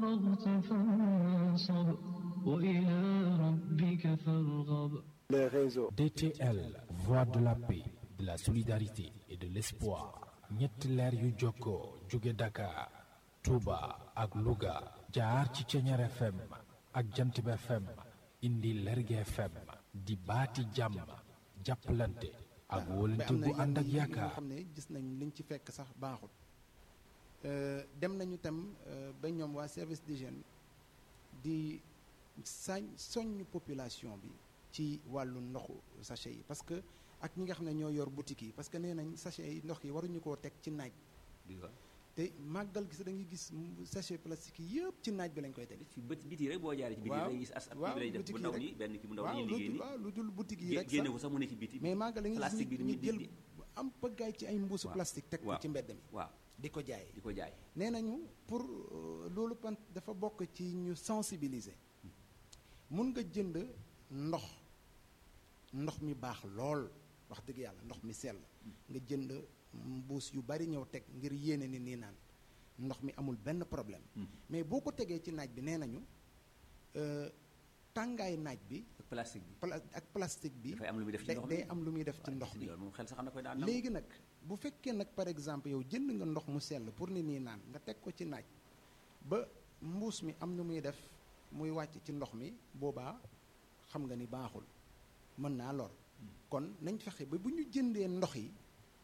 فرغت فانصب وإلى ربك فارغب les réseaux. DTL, voix de la paix, de la solidarité et de l'espoir. ñetti leer yu jokkoo jóge Dakar, Touba ak Louga jaar ci Ceñeer FM ak Jantib FM indi Lerge FM di baati jàmm jàppalante ak wóolante bu ànd ak yi nga yaakaar. xam ne gis nañ liñ ci fekk sax baaxul Euh, dem nañu tam euh, ba ñoom waa service d'hygiène di sañ soññ population bi ci wàllu ndoxu sachet yi parce que ak ñi nga xam ne ñoo yor boutique yi parce que nee nañ sachet yi ndox yi waruñu koo teg ci naaj te màggal gis da ngay gis mu- sachet plastique yi yëpp ci naaj bi lañ koy teg ci bët biti rek boo jaaree ci biti waaw da ngay gis as ab waaw bi lay def bu boutique yi ndaw rek. nii benn ki bu ndaw waaw nii lu liggéey dul nii waaw lu dul boutique yi gé- rek génne sax ko sax mu ne ci biti mais màggal da ngay gis plastique bi ñu ni ñu muy jël di- am pëggaay ci ay mbuusu waaw. plastique teg ko waaw. ci mbedd mi waaw di ko jaay di ko jaay nee nañu pour euh, loolu pan dafa bokk ci ñu sensibiliser mun nga jënd ndox ndox mi baax lool wax dëgg yàlla ndox mi sell nga jënd mbuus yu bari ñëw teg ngir yéene ni nii naan ndox mi amul benn problème mais boo ko tegee ci naaj bi nee nañu euh, tàngaay naaj bi ak plastique bi pla- ak plastique bi dafay am lu muy def ci day- ndox mi day am lu muy def ci waaw, ndox mi loolu moom xel sax xam na koy daan nangu. léegi nag bu fekkee nag par exemple yow jënd nga ndox mu sell pour ni nii naan nga teg ko ci naaj ba mbuus mi am nu muy def muy wàcc ci ndox mi boobaa xam nga ni baaxul mën naa lor kon nañ fexe ba bu ñu jëndee ndox yi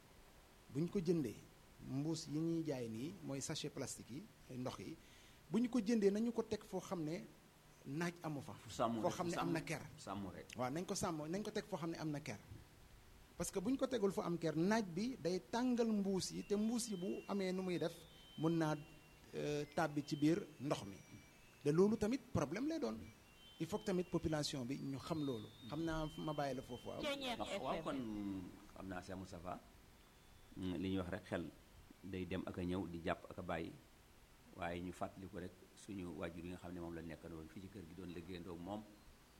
bu ñu ko jëndee mbuus yi ñuy jaay nii mooy sachet plastique yi ndox yi bu ñu ko jëndee nañu ko teg foo xam ne naaj amu fa fu sàmm foo rek, xam fu ne am sàmm- na ker sàmm rek waaw nañ ko sàmm nañ ko teg foo xam ne am na ker parce que bu ñu ko tegul fu am ker naaj bi day tàngal mbuus yi te mbuus yi bu amee nu muy def mun naa euh, tàbbi ci biir ndox mi te loolu tamit problème lay doon il faut que tamit population bi ñu xam loolu xam naa ma bàyyi la foofu waaw ndax waaw kon xam naa Cheikh Moustapha mm, li ñuy wax rek xel day dem ak a ñëw di jàpp ak a bàyyi waaye ñu fàttali ko rek suñu waajur yi nga xam ne moom la nekkandoon fii ci kër gi doon liggéeyandoo ak moom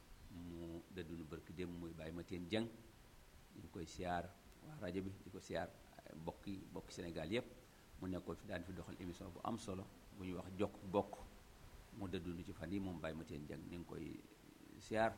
mu dëddunu barki dem muy bàyyi ma teen jëng ñu ngi koy siyaar waa rajo bi di ko siyaar ay bokki bokki Sénégal yépp mu nekkoon fi daan fi doxal émission bu am solo bu ñuy wax jokk bokk mu dëddunu ci fan yi moom bàyyi ma teen jëng ñu ngi koy siyaar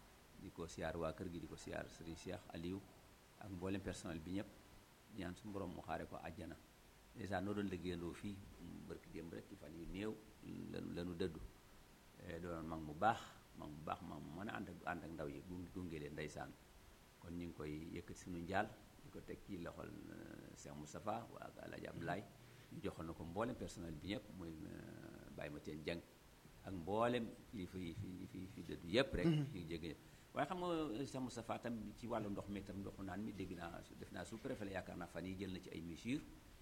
di ko siyaar waa kër gi di ko siyaar Serigne Cheikh Aliou ak mboolem personnel bi ñëpp di ñaan suñu borom mu xaare ko àjjana dèjà noo doon liggéeyandoo fii mu barki démb rek ci fan yu néew lanu lanu dëddu Eh, doonoon mag mu baax mag mu baax mag mu mën a ànd ak ànd ak ndaw yi gunge gunge leen ndeysaan kon ñu ngi koy yëkkati suñu njaal di ko teg ci loxol euh, Cheikh Moustapha waa ak Alaaji Abdoulaye ñu joxoon na ko mboolem personnel bi ñëpp muy euh, Baye Mathiène Dieng ak mboolem kilifa yi fi fi fi dëddu yëpp rek ñu ngi jégg waaye xam nga Cheikh Moustapha tam ci wàllu ndox mi tam ndoxu naan mi dégg naa su- def naa sous préfet la yaakaar naa fan yi jël na ci ay mesures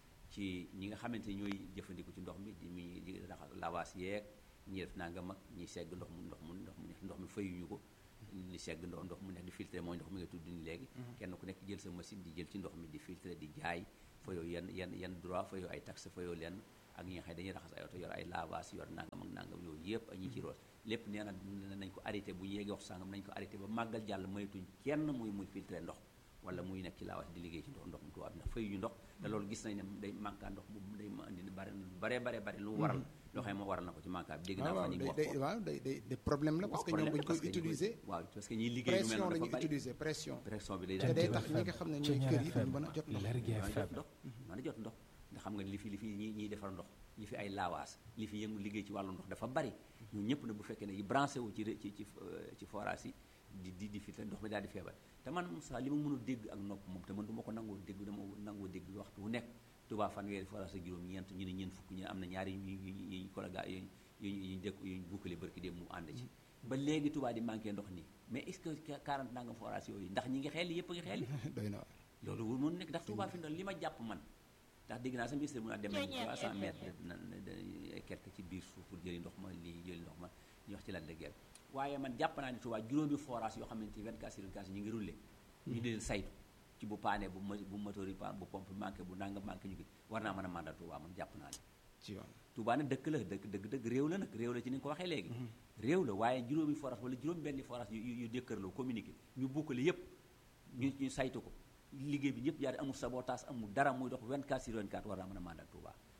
ci ñi nga xamante ni ñooy jëfandiku ci ndox mi di mi di raxas lawaas yeeg ñi def naa nga mag ñi segg ndox mu ndox mu ndox mu neex ndox mi fayuñu ko ni segg ndox ndox mu nekk di filtré mooy ndox mi nga tudd ni léegi kenn ku nekk jël sa machine di jël ci ndox mi di filtré di jaay fayoo yenn yenn yenn droit fayoo ay taxe fayoo lenn ak ñi nga xam ne dañuy raxas ay oto yor ay lavage yor nangam ak nangam yooyu yëpp ak ñi ci roos lépp nee na nañ ko arrêté bu ñu yeggee wax sàngam nañ ko arrêté ba màggal jàll maytuñ kenn muy muy filtré ndox wala muy nekk ci laawaas di liggéey ci ndox ndox mu tubaab ndax fayuñu ndox te loolu gis nañ ne day manqué ndox bu day ma andi bare bare bare bare lu waral loo xam ne moo waral na ko ci manqué bi dégg naa waaw fan yi day wax day ko waaw day day day problème la parce que ñoom bu ñu koy utiliser waaw parce que ñiy liggéey lu mel pression noonu la dafa ñuy bari utiliser pression pression bi day te daal day di tax ñi nga xam ne ñooy Ceñeer kër yi duñ FM, mën a jot ndox Lergui mën a jot FM. ndox mën a jot ndox nga xam nga li fi li fi ñi ñiy defar ndox li fi ay laawaas li fi yëngu liggéey ci wàllu ndox dafa bari ñun ñëpp na bu fekkee ne yi branché wu ci ré- ci ci euh, ci forage yi di di di filtré ndox mi daal di feebar te man Moussa li ma mën a dégg ak nopp moom te man du ma ko nangoo dégg dama nangoo dégg waxtu wu nekk Touba fanweeri forage ak juróom ñeent ñu ne ñeent fukk ñu ne am na ñaari yu yu yu yu kollaga yu yu yu dëkk yu bukkale barki dem mu ànd ci ba léegi Touba di manqué ndox nii mais est-ce que 40 nangam forage yooyu ndax ñi ngi xeel yëpp a ngi xeel doy na waar loolu wul mun nekk ndax Touba fi mu li ma jàpp man ndax dégg naa sa ministre mu naa dem nañ 300 mètres na quelque ci biir suuf pour jëli ndox ma lii jëli ndox ma ñu wax ci lan la guerre waaye man jàpp naa ne Touba juróomi forage yoo xamante ni 24 sur 24 ñu ngi roulé ñu di leen saytu ci bu paane bu ma bu moteur yi paan bu pompe manqué bu nanga manqué ñu ngi war naa mën a mandal Touba man jàpp naa ne ci yoon Touba nag dëkk la dëkk dëgg dëgg réew la nag réew la ci ni nga ko waxee léegi réew la waaye juróomi forage wala juróom benni forage yu yu dëkkërloo communiqué ñu bukkale yépp ñu ñu saytu ko liggéey bi ñëpp jaar amul sabotage amul dara muy dox 24 sur 24 war naa mën a mandal Touba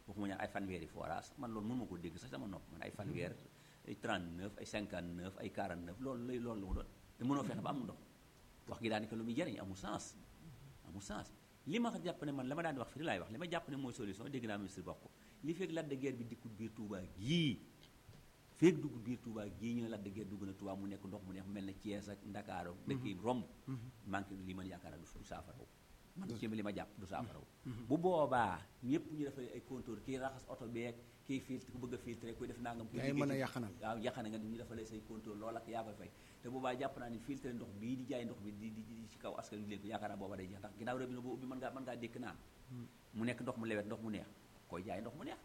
waxuma ñaan ay fanweeri forage man loolu mënu ma ko dégg sax sama nopp man ay fanweer ay 39 ay 59 ay 49 loolu lay loolu la mu doon te mënoo fexe ba am ndox wax gi daanaka lu muy jariñ amul sens amul sens li ma jàpp ne man la ma daan wax fi laay wax li ma jàpp ne mooy solution dégg naa ministre wax ko li fekk Lac de Guiers bi dikkut biir Touba gii fekk dugg biir Touba gii ñu ne Lac de Guiers dugg na Touba mu nekk ndox mu neex mel na Thiès ak Ndakaaru dëkk yi romb manqué li man yaakaar du saafaraw man ci li ma jàpp du saafaraw bu boobaa ñëpp ñu defal ay compteur kii raxas oto beeg kii filtre ku bëgg a filtre kuy def nangam kuy yaay mën a yàqanal waaw yàqana nga ñu defalee say compteur loolu ak yaa koy fay te boobaa jàpp naa ni filtre ndox bii di jaay ndox bi di di di ci kaw askan wi leen ko yaakaar naa booba day jeex ndax ginnaaw robinet boo ubbi mën ngaa mën ngaa dékk naan mu nekk ndox mu lewet ndox mu neex koy jaay ndox mu neex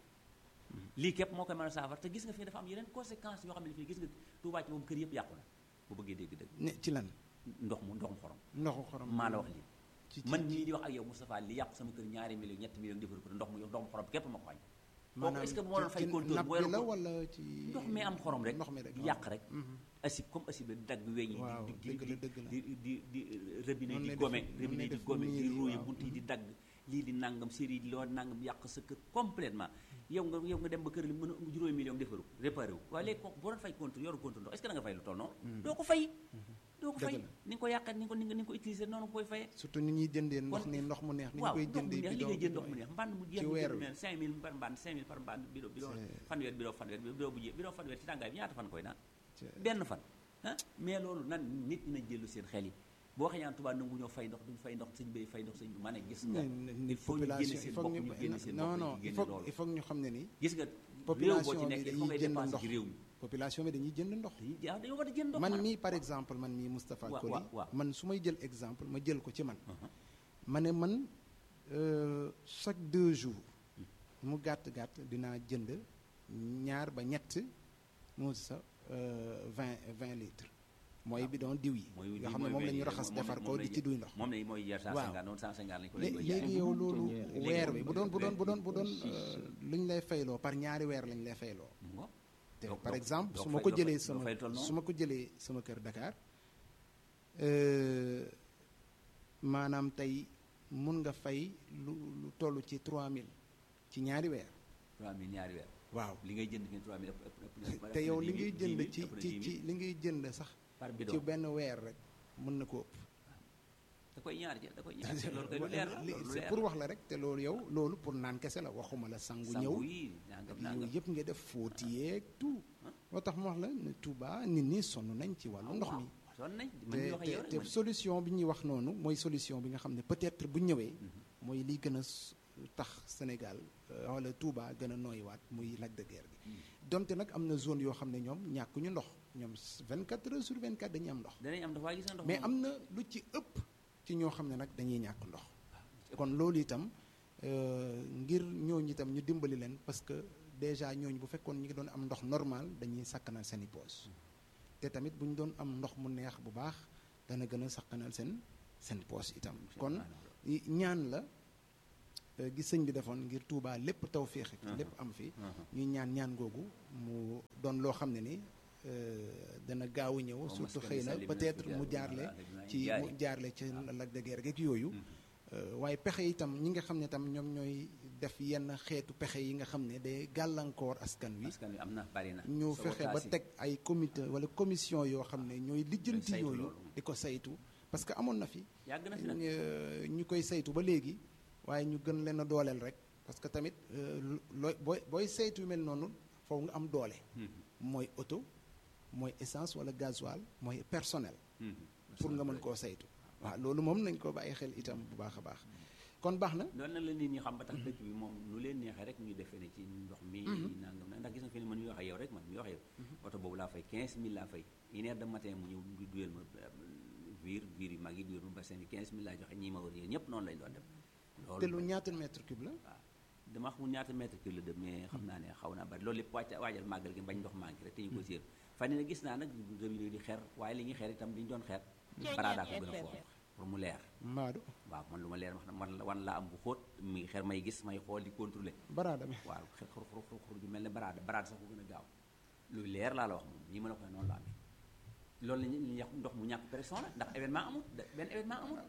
lii képp moo koy mën a saafara te gis nga fii dafa am yeneen conséquences yoo xam ne fii gis nga Tuubaa ci moom kër yëpp yàqu na bu bëggee dégg dëgg ne ci lan ndox mu ndoxum xorom ndoxu xorom maa la wax lii ci man mii di wax ak yow Moustapha li yàqu sama kër ñaari millions ñetti millions defar ko te ndox mu ndox mu xorom képp ma ko xañ kooku est-ce que moo doon fay compteur napp boo bi yoroon la ko- wala ci ndox mi am xorom rek ndox mi rek di yàq rek asib comme asib di dagg weñ yi waaw di dëgg la dëgg la di di di robinet Noonu di lay gome def- noonu robinet lay di def gome di miir yi, ruuye waaw. bunt yi di dagg lii di nangam série yi loo nangam yàq sa kër complètement yow nga yow nga dem ba kër li mën a juróomi million defaru réparé wu waaye léegi kooku boo doon fay compte yoru compte ndox est-ce que da nga fay lu toll noonu doo ko fay doo ko Dëgg fay la. ni nga ko yàqat ni nga ko ni nga ni nga ko utiliser noonu nga koy fayee surtout ni ñuy jëndee ndox Kon- ni ndox mu neex ni ñu waaw koy ndox mu jëndee neex li bidon ngay jënd ndox bidon mu yi. neex mbànd mu jeex ci nga weer jënd wi. mel 5000 par mbànd 5000 par mbànd bidon bidon C'est- fanweer bidon fanweer bidon bu jé bidon fanweer ci tàngaay bi ñaata fan koy naan C'est- benn fan ah mais loolu nan nit ñi nañ jëlu seen xel yi boo waxee ñaan tubaab nangu ñoo fay ndox duñ fay ndox sëñ bay fay ndox sëñ bi ma ne gis nga mais ni il faut ñu génne population il seen faut bopp ñu ñu génne seen non bopp non ñu il génne faut loolu il faut ñu xam ne ni gis nga réew boo population ci bi nekk il faut ngay dañuy jënd dépenser ndox ci réew mi population bi dañuy jënd ndox dañuy jaa dañoo war a jënd ndox man maanaam. mii par exemple man mii Moustapha Waaw, Koli waaw, waaw. man su may jël exemple ma jël ko ci man Uh-huh. ma ne man euh, chaque deux jours mu gàtt gàtt dinaa jënd ñaar ba ñett mu sa vingt vingt litres mooy bidon diw yi mooy yoo xam ne moom la ñu raxas defar ko di ci duy ndox moom la mooy jar Waaw. 150 noonu 150 lañ ko Lé- lañ koy jaay. léegi yow loolu Léegi weer léegi bu doon bu doon bu doon bu doon six, lu ñu lay fayloo par ñaari weer lañ lay fayloo mu ngo te Donc- par donc- exemple donc su ma fay- ko doo jëlee fay- doo sama fay toll noonu. su ma ko jëlee sama kër Dakar euh, maanaam tey mun nga fay lu lu toll ci 3000 ci ñaari weer 3000 ñaari weer waaw li ngay jënd fi 3000 ëpp ëpp ëpp ëpp te yow li na ngay 10 000, jënd 10 000, ci ëpp na ci 10 000. ci li ngay jënd sax par ci bidon benn weer rek mën na ko ëpp da koy ñaar ja da koy ñaar loolu koy lu leer la Li- loolu lu c'est leer pour wax la rek te loolu yow loolu pour naan kese la waxuma la sangu ñëw sangu yi nangam nangam yooyu yëpp nga def fóoti yeeg tout moo tax mu wax la ne Touba nit ñi sonn nañ ci wàllu ndox mi sonn nañ man mi te wax ak yow te rek te man solution bi ñuy wax noonu mooy solution bi nga xam ne peut-être bu ñëwee mooy liy gën a s- tax Sénégal euh, wala Touba gën a nooyiwaat muy Lac de Guiers gi donte nag am na zone yoo xam ne ñoom ñàkkuñu ndox ñoom 24 heures sur 24 dañuy am ndox danañ am ndox waaye gis nga ndox mais moom- am na lu ci ëpp ci ñoo xam ne nag dañuy ñàkk ndox kon loolu itam euh, ngir ñooñu itam ñu dimbali leen parce que déjà ñooñu bu fekkoon ñu ngi doon am ndox normal dañuy sakkanal seen i poos te tamit bu ñu doon am ndox mu neex bu baax dana gën a sakkanal seen seen poos itam kon i- ñaan la euh, gis sëñ bi defoon ngir Touba lépp taw féexe lépp am fi ñuy ñaan ñaan googu mu doon loo xam ne ni euh, dana gaaw a ñëw surtout xëy na peut-être mu jaarle ci mu jaarle ci Lac de Guiers geeg yooyu Euh, waaye pexe itam ñi nga xam ne tam ñoom ñooy def yenn xeetu pexe yi nga xam ne day gàllankoor askan wi askan wi am na bari na ñu fexe ba sabotage yi. teg ay comité wala commission yoo xam ne ñooy lijjanti saytu yooyu loolu. di ko saytu parce que amoon na fi yàgg na fi nag ñu ñu koy saytu ba léegi waaye ñu gën leen a dooleel rek parce que tamit euh, looy booy booy saytu yu mel noonu foofu nga am doole mooy oto mooy essence wala gasoil mooy personnel pour nga mën koo saytu waaw loolu moom nañ ko bàyyi xel itam bu baax a baax kon baax na doon na la nit ñi xam ba tax dëkk bi moom nu leen neexee rek ñu defee ne ci ndox mi nangam na ndax gis nga fi ne man mi wax ak yow rek man mi wax ak yow oto boobu laa fay 15000 laa fay une heure de matin mu ñëw du duyel ma viir viir yu mag yi duyel ma bassin bi 15000 laa joxe ñii ma wër yéen ñëpp noonu lañ doon def te lu ñaata mètre cube la waaw dama xamul ñaata mètre cube la dem mais xam naa ne xaw naa bari loolu lépp wàcc waajal màggal gi bañ ndox manqué rek te ñu ko séer fan ne gis naa nag robinet di xeer waaye li ñuy xeer itam li ñu doon xeer baraadaa ko gën a foor pour mu leer mbaadu waaw man lu ma leer wax na man la wan laa am bu xóot mi ngi xeer may gis may xool di contrôler baraada bi waaw xeer xur xur xur xur ju mel ne baraada baraada sax ko gën a gaaw luy leer laa la wax moom ñi ma la ko noonu la amee loolu la ñu ñu yàq ndox mu ñàkk pression la ndax événement amul da- benn événement amul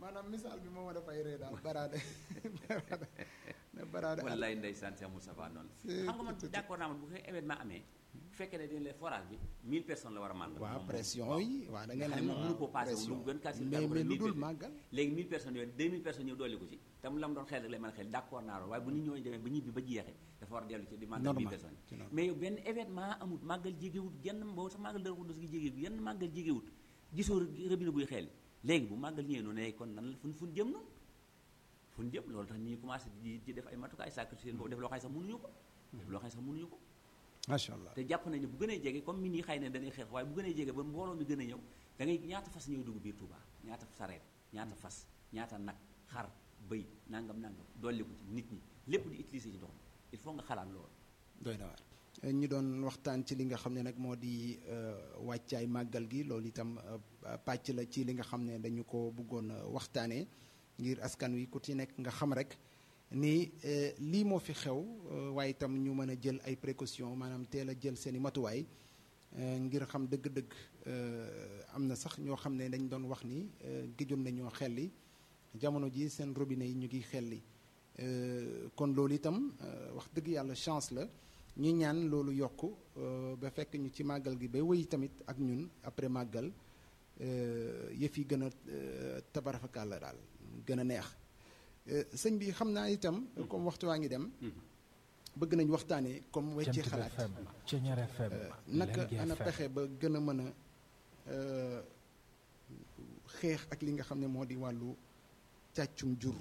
maanaam misaal bi moo ma dafay ree daal baraade baraade ne baraade wallaay ndeysaan Cheikh Moustapha noonu C'est xam nga man tout- d'accord naa man bu fekkee événement amee bu fekkee ne dañ leen forage bi 1000 personnes la war a màggal waaw moom- pression moom- yi waaw da nga ngeen xam ne moom mënu koo passé wu pression lu gën quartier mais mais lu dul màggal léegi 1000 personnes yooyu 2000 personnes ñëw dolli ko ci tam la mu doon xel rek lay mën a xel d'accord naa loolu waaye bu nit ñooñu demee ba ñibbi ba jeexee dafa war a dellu ci di màggal 1000 Normal, personnes ci normal. mais yow benn événement amut màggal jégewut genn boobu sax màggal dara ko dos gi jégewut genn màggal jégewut gisoo robinet buy xeel léegi bu màggal ñëwee noonu ne kon nan la fun fun jëm noonu fun jëm loolu tax ñi commencé di di def ay matukaay sàkk seen boobu def loo xam ne sax mënuñu ko def loo xam ne sax mënuñu ko macha allah te jàpp nañ ne bu gënee jege comme min yi xëy na dañuy xeex waaye bu gënee jege ba mbooloo mi gën a ñëw da ngay ñaata fas ñëw dugg biir Touba ñaata sareet ñaata fas ñaata nag xar bëy nangam nangam dolli ko ci nit ñi lépp di utiliser ci ndox mi il faut nga xalaat loolu doy na waar ñu doon waxtaan ci li nga xam ne nag moo di euh, wàccaay màggal gi loolu itam euh, pàcc la ci li nga xam ne dañu ko bëggoon a waxtaanee ngir askan wi ku ci nekk nga xam rek ni euh, lii moo fi xew euh, waaye itam ñu mën a jël ay précautions maanaam teel a jël seen i matuwaay euh, ngir xam dëgg-dëgg euh, am na sax ñoo xam ne dañ doon wax ni euh, géjoon nañoo xelli jamono ji seen robinet yi ñu ngi xelli Euh, kon loolu itam euh, wax dëgg yàlla chance la ñu ñaan loolu yokk euh, ba fekk ñu ci màggal gi ba wéy tamit ak ñun après màggal euh, yëf yi gën a euh, tabarafakal la daal gën a neex Euh, sëñ bi xam naa itam comme waxtu waa ngi dem bëgg nañ waxtaanee comme wecci Jant xalaat FM Ceñeer FM naka Lergui ana FM. pexe ba gën a mën a euh, xeex ak li nga xam ne moo di wàllu càccum jur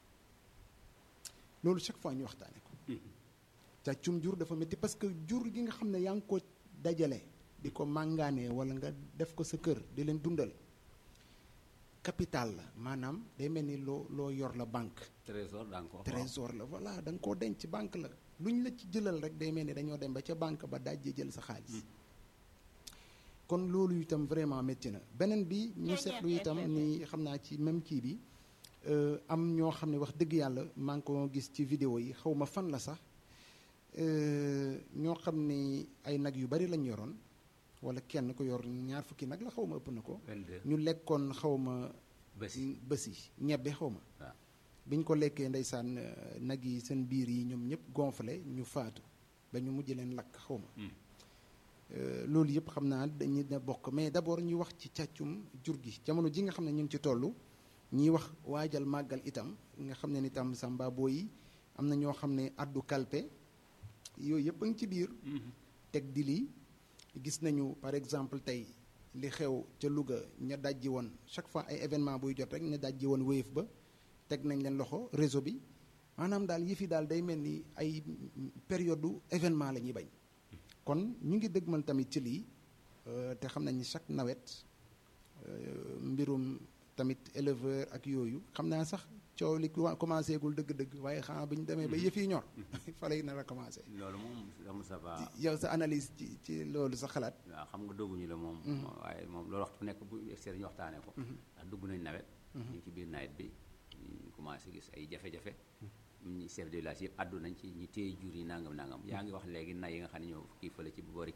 loolu chaque fois ñu waxtaane ko càccum jur dafa métti parce que jur gi nga xam ne yaa ngi ko dajale di ko màngaanee wala nga def ko sa kër di leen dundal capital la maanaam day mel ni loo loo yor la banque trésor daa nga ko wax trésor la voilà da nga koo denc banque la lu ñu la ci jëlal rek day mel ni dañoo dem ba ca banque ba dajje jël sa xaalis kon loolu itam vraiment métti na beneen bi ñu seetlu itam ni xam naa ci même kii bi euh, am ñoo xam ne wax dëgg yàlla maa ngi ko gis ci vidéo yi xaw ma fan la sax euh, ñoo xam ni ay nag yu bari lañ yoroon wala kenn ko yor ñaar fukki nag la xaw ma ëpp na ko 22 ñu lekkoon xaw ma bés yi bés yi ñebbe xaw ma waaw bi ñu ko lekkee ndeysaan euh, nag yi seen biir yi ñoom ñëpp gonflé ñu faatu ba ñu mujj leen lakk xaw ma Hmm. Euh, loolu yëpp xam naa dañuy na bokk mais d'abord ñu wax ci càccum jur gi jamono ji nga xam ne ñu ngi ci toll ñiy wax waajal màggal itam nga xam ne ni tam samba boo yi am na ñoo xam ne addu kalpe yooyu yëpp a ngi ci biir teg di lii gis nañu par exemple tey li xew ca Louga ña dajji woon chaque fois ay événement buy jot rek ña dajji woon wéyef ba teg nañ leen loxo réseau bi maanaam daal yëf yi daal day mel ni ay période du événement la ñuy bañ kon ñu ngi dëgmal tamit ci lii euh, te xam nañ ni chaque nawet euh, mbirum tamit éleveur ak yooyu xam naa sax coow li wa- commencé gul dëgg-dëgg waaye xanaa bi ñu demee ba yëf yi ñor fa lay nar a commencé loolu moom Cheikh Moustapha yow sa analyse ci ci loolu sa xalaat waaw xam nga dogguñu la moom waaye moom loolu waxtu bu nekk bu extérieur ñu waxtaanee ko ndax dugg nañ nawet ñu ngi ci biir nawet bi ñu commencé gis ay jafe-jafe ñi chef de village yëpp addu nañ ci ñi téye jur yi nangam nangam yaa ngi wax léegi nay yi nga xam ne ñoo kii fële ci boori